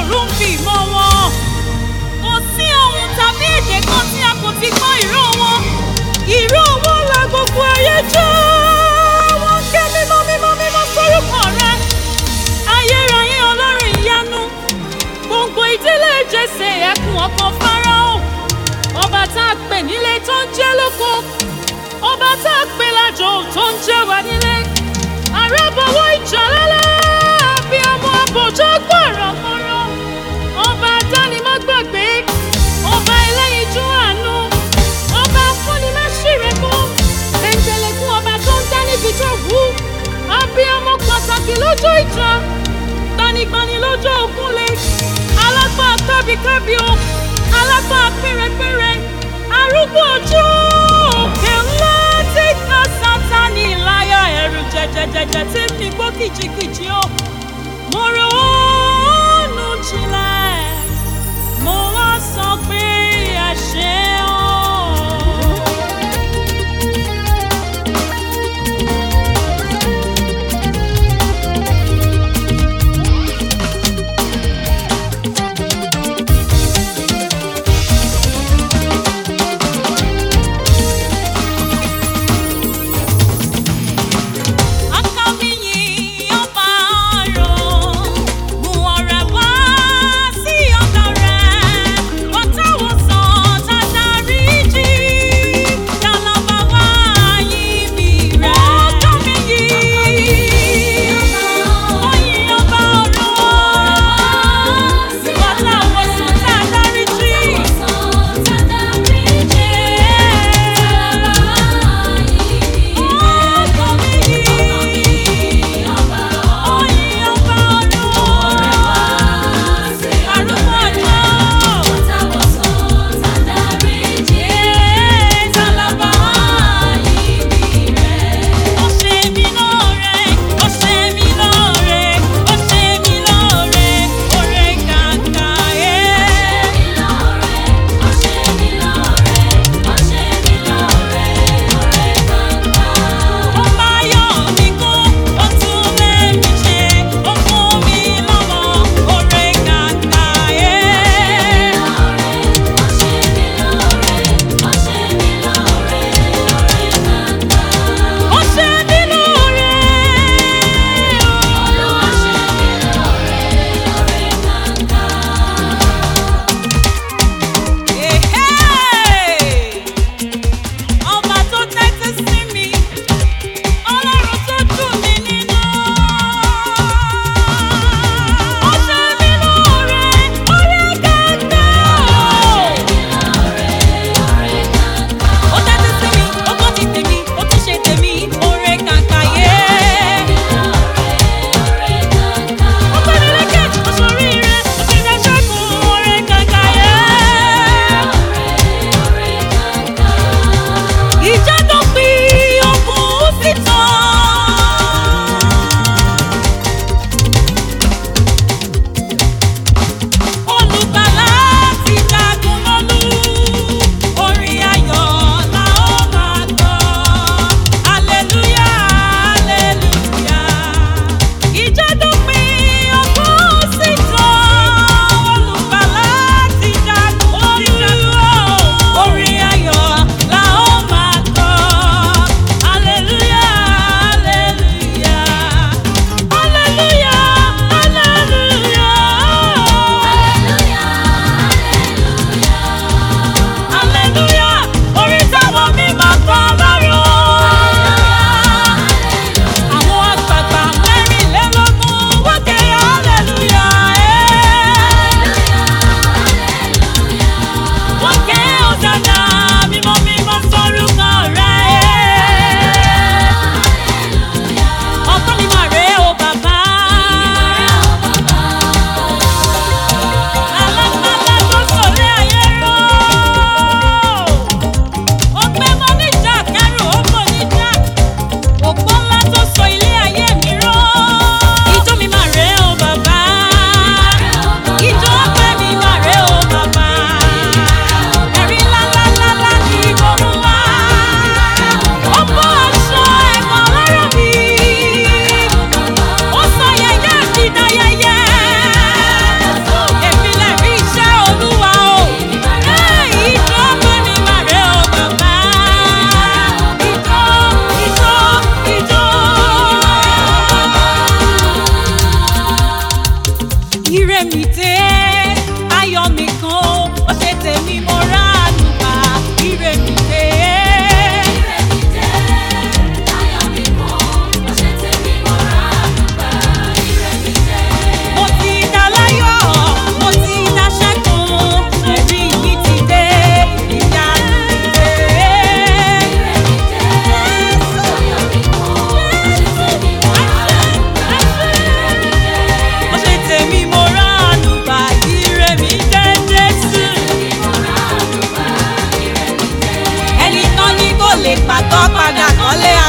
ọ̀run fi mọ́ wọn. Kò sí ohun tàbí èdè kan tí a kò ti gbọ́ ìró wọn. Ìró wọn la gbogbo ayé jẹ́. Wọ́n ké mímọ́ mímọ́ mímọ́ sórúkọ rẹ. Ayérayé ọlọ́run ìyanu. Gbogbo ìdílé Jésè ẹkùn ọkàn Fáráò. Ọba tá a pè nílé tó ń jẹ́ lóko. Ọba tá a pè lájò tó ń jẹ́ wá nílé. Àrẹ́bọ̀wọ́ ìjà lálẹ́ bí ọmọ àbòjọ́ gbọ̀rọ̀gbọ̀rọ̀. Ọba dánimọ̀gbàgbé. Ọba ẹlẹ́yinjú àánú. Ọba afúnimáṣírẹ́kọ́. Ẹ̀ńtẹ̀lẹ̀kùn ọba tó ń dá níbi tó wù. Abíamọ pàtàkì lọ́jọ́ ìjà. Gbanigbani lọ́jọ́ ògúnlé. Alágbá kábíkábí o. Alágbá pérépéré. Arúgbó ọjọ́ òkè ńlá tí ká sátani láyà ẹ̀rù jẹjẹjẹjẹ tí ń mi gbó kìjikìji o. Mo ronú jinlẹ̀, mo wá sọ pé ẹ ṣé o. Akọ̀wéyìn ọba ọ̀rọ̀, mú ọ̀rẹ́ wá ire mi dé ayọ̀ mi kan ó ṣe tèmi mo ránu gbà ire mi dé. Mo ti dá láyọ̀, mo ti dá ṣẹ́gun, ẹ̀rí mi ti dé, ìyanu mi dé. Ó ṣe tèmi mo ránu gbà ire mi dé Jésù. Ẹni tán ní kò lè pàtó padà kọ́lé